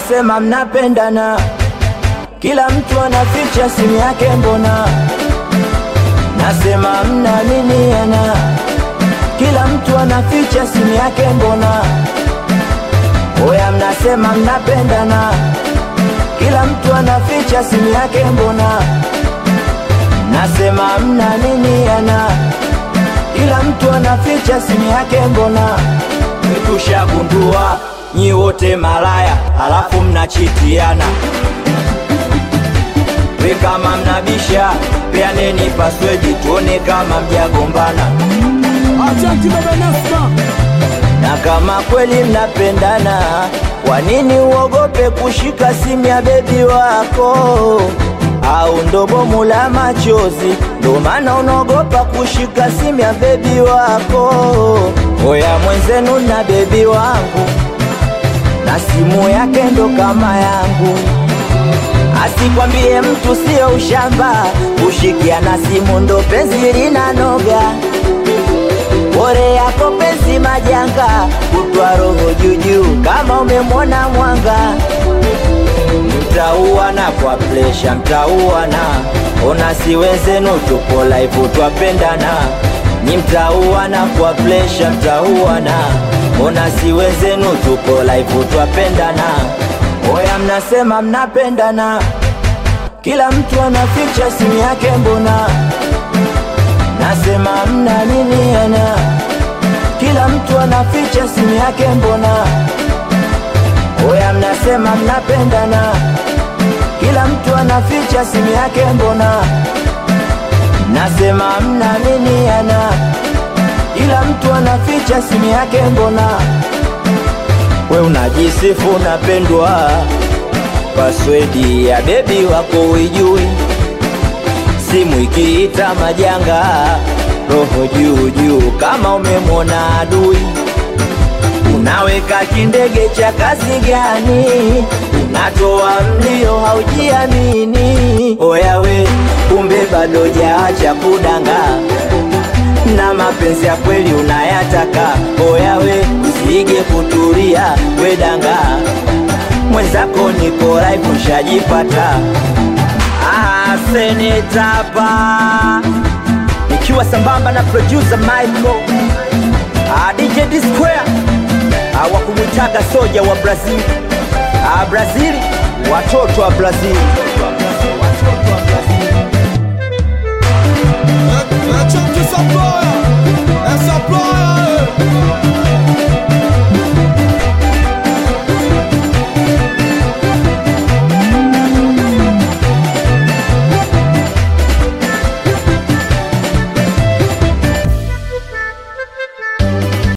mnasema mnapendana, kila mtu anaficha simu yake, mbona nasema mnaaminiana, kila mtu anaficha simu yake, mbona oya, mnasema mnapendana, kila mtu anaficha simu yake, mbona nasema mnaaminiana, kila mtu anaficha simu yake, mbona tushagundua nyi wote malaya, halafu mnachitiana. We kama mnabisha, peaneni paswedi tuone kama mjagombana, Ajanti baba Nasma, na kama kweli mnapendana, kwa nini uogope kushika simu ya bebi wako? Au ndo bomu la machozi, ndo maana unaogopa kushika simu ya bebi wako? Oya mwenzenu na bebi wangu, na simu yake ndo kama yangu Asikwambie mtu sio ushamba, kushikiana simu ndo penzi linanoga. Bore yako penzi majanga, kutwa roho juujuu kama umemwona mwanga. Mtauana kwa presha, mtauana ona, si wenzenu tupo live twapendana. Ni mtauana kwa presha, mtauana ona, si wenzenu tupo live twapendana. Oya, mnasema mnapendana, kila mtu anaficha simu yake, mbona nasema mnaaminiana, kila mtu anaficha simu yake, mbona oya, mnasema mnapendana, kila mtu anaficha simu yake, mbona nasema mnaaminiana, kila mtu anaficha simu yake, mbona we unajisifu unapendwa, paswedi ya bebi wako uijui, simu ikiita majanga, roho juu juu kama umemwona adui. Unaweka kindege cha kazi gani? Unatoa mlio haujiamini. Oya we, kumbe bado jaacha kudanga na mapenzi ya kweli unayataka. Oya we, usige kutulia wedanga, mwenzako niko live ushajipata. Ah, senetapa nikiwa sambamba na producer Michael ah, DJ D Square ah, wa kumwitaga soja wa Brazil ah, Brazil, watoto wa Brazil. Chunky Saploya